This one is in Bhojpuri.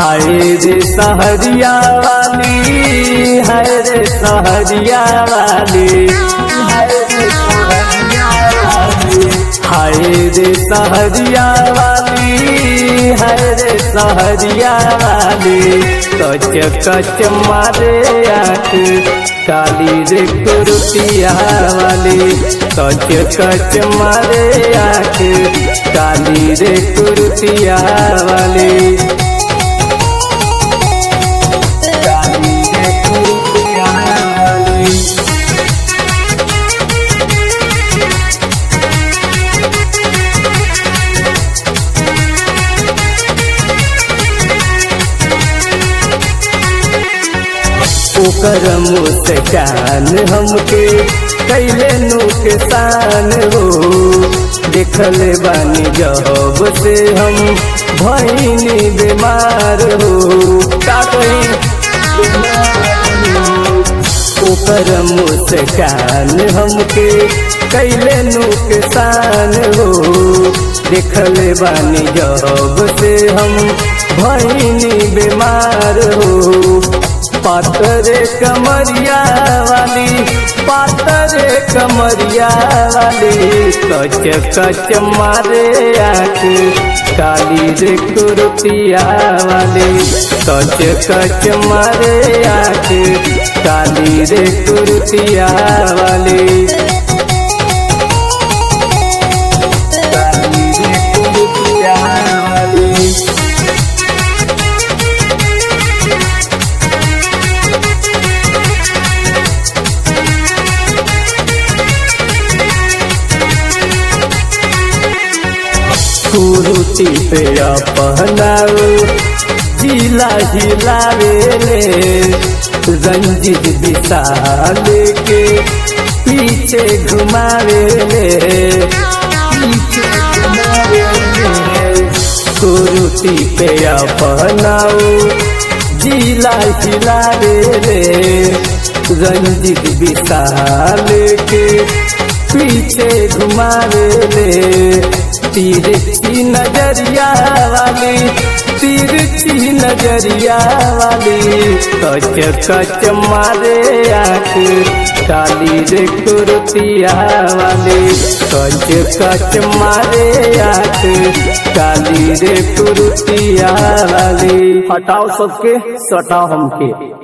हाय रे सहरिया वाली हाय रे सहरिया वाली हाय रे सहरिया वाली हाय रे सहरिया वाली कच कच मारे आँख काली रे कुर्तिया वाली कच कच मारे आँख काली रे कुर्तिया वाली काली रे कुर्तिया वाली ओकर मुस्कान हमके कैले नुकसान हो देखल बानी जब से हम भैनी बीमार हो का कही ओकर मुस्कान हमके कैले नुकसान हो देखल बानी जब से हम भैनी बीमार हो पातरे कमरिया वाली पातरे कमरिया वाली कच कच मारे आँख काली रे कुर्तिया वाली कच कच मारे आँख काली रे कुर्तिया वाली काली रे कुर्तिया वाली कुरुति पे पहनाओ जिला हिलावे ले रंजित विशाल के पीछे घुमावे ले पीछे घुमावे ले कुरुति पे पहनाओ जिला हिलावे ले रंजित विशाल के पीछे घुमावे ले तिरछी नजरिया वाली तिरछी नजरिया वाली कच कच मारे आँख काली रे कुर्तिया वाली कच कच मारे आँख काली रे कुर्तिया वाली हटाओ सबके सटाओ हमके